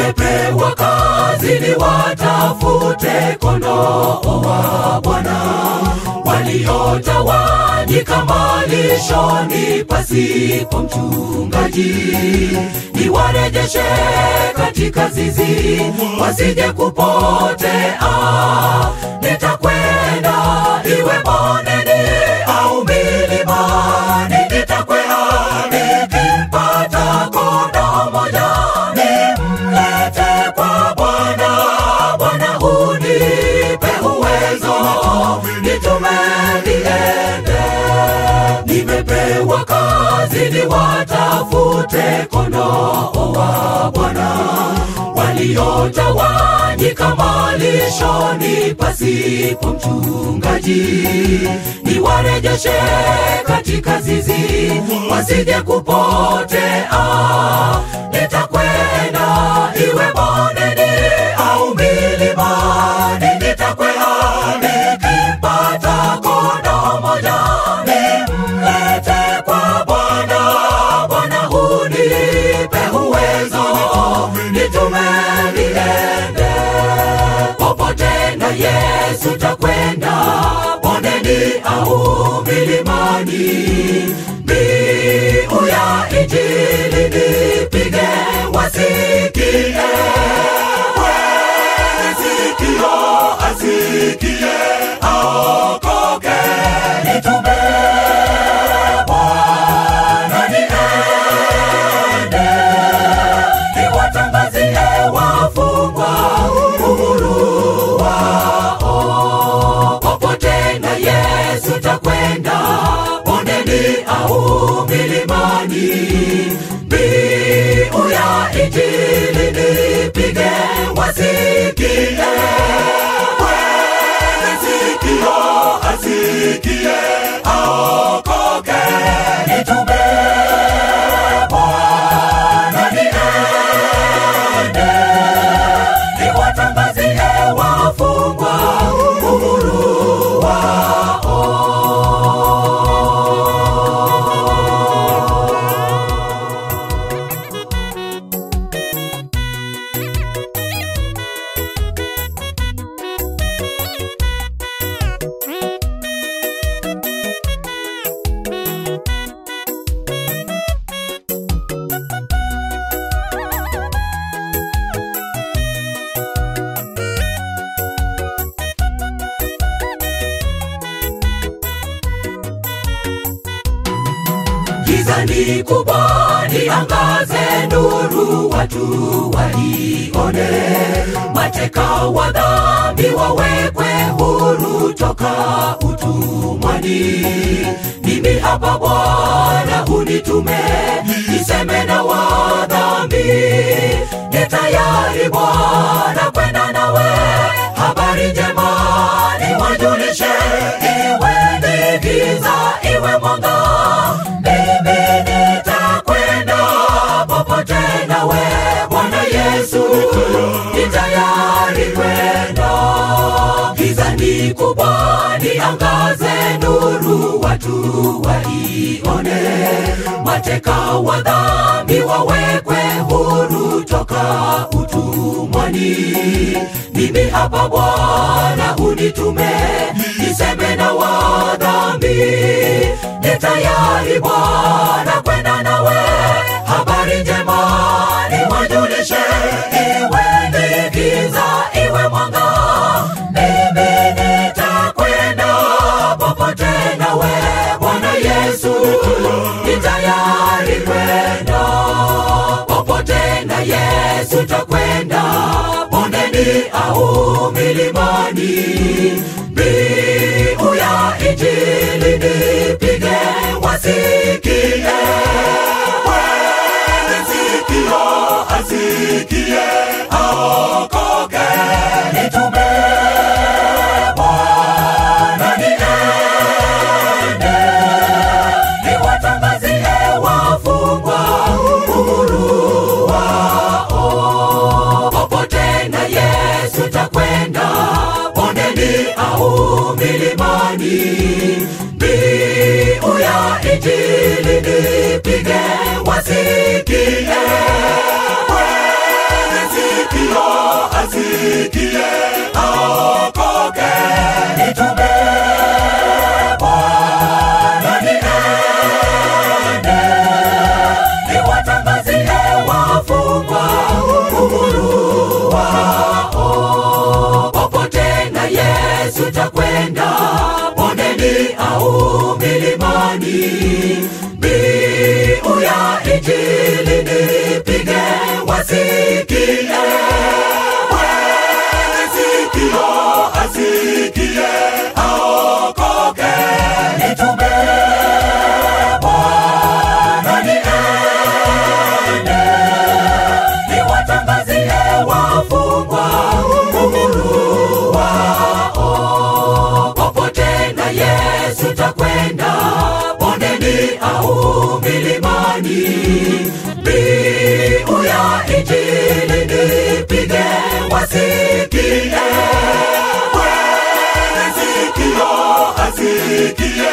nimepewa kazi ni watafute kondoo wa Bwana waliotawanyika malishoni pasipo mchungaji, niwarejeshe katika zizi wasije kupotea. Nitakwenda iwe bondeni au milimani, nitakwea nikimpata kondoo moja nimlete kwa Bwana. Bwana unipe uwezo, nitume niende. Nimepewa kazi ni watafute kondoo wa Bwana waliotawanyika malishoni pasipo mchungaji, niwarejeshe katika zizi wasije kupotea. Nitakwenda iwe bondeni au milimani, nitakwea nikimpata kondoo moja nimlete kwa Bwana. Bwana unipe uwezo, nitume niende popote na Yesu takwenda, bondeni au milimani. Mbiu ya Injili nipige, wasikie wenye sikio asikie, aokoke, nitume Bwana niende, niwatangazie wafungwa uhuru wao. Popote na Yesu takwenda, bondeni au milimani. Mbiu ya Injili nipige, wasikie wenye sikio asikie, aokoke, nitume Bwana niende, niwatangazie wafungwa uhuru wao. giza ni kubwa, niangaze nuru, watu waione. Mateka wa dhambi wawekwe huru toka utumwani. Mimi hapa Bwana, unitume niseme na wadhambi. Ni tayari Bwana kwenda nawe, habari njema niwajulishe, iwe ni giza iwe mwanga mimi nitakwenda popote nawe Bwana Yesu, ni tayari kwenda. Giza ni kubwa, niangaze nuru, watu waione. Mateka wa dhambi wawekwe huru toka utumwani. Mimi hapa Bwana, unitume niseme na wadhambi ni tayari Bwana kwenda nawe, habari njema niwajulishe, iwe ni giza iwe mwanga, mimi nitakwenda popote nawe Bwana Yesu, ni tayari kwenda popote na Yesu takwenda, bondeni au milimani. Mbiu ya Injili nipige, wasikie wenye sikio asikie, aokoke, nitume Bwana niende, niwatangazie wafungwa uhuru wao. Popote na Yesu takwenda, bondeni au milimani. Mbiu ya Injili nipige, wasikie wenye asikie aokoke nitume Bwana niende niwatangazie wafungwa uhuru wao popote na Yesu takwenda bondeni au milimani mbiu ya injili nipige wasikie mwenye sikio asikie aokoke nitume Bwana niende niwatangazie wafungwa uhuru wao popote na Yesu takwenda bondeni au milimani mbiu ya injili nipige wasikie mwenye sikio asikie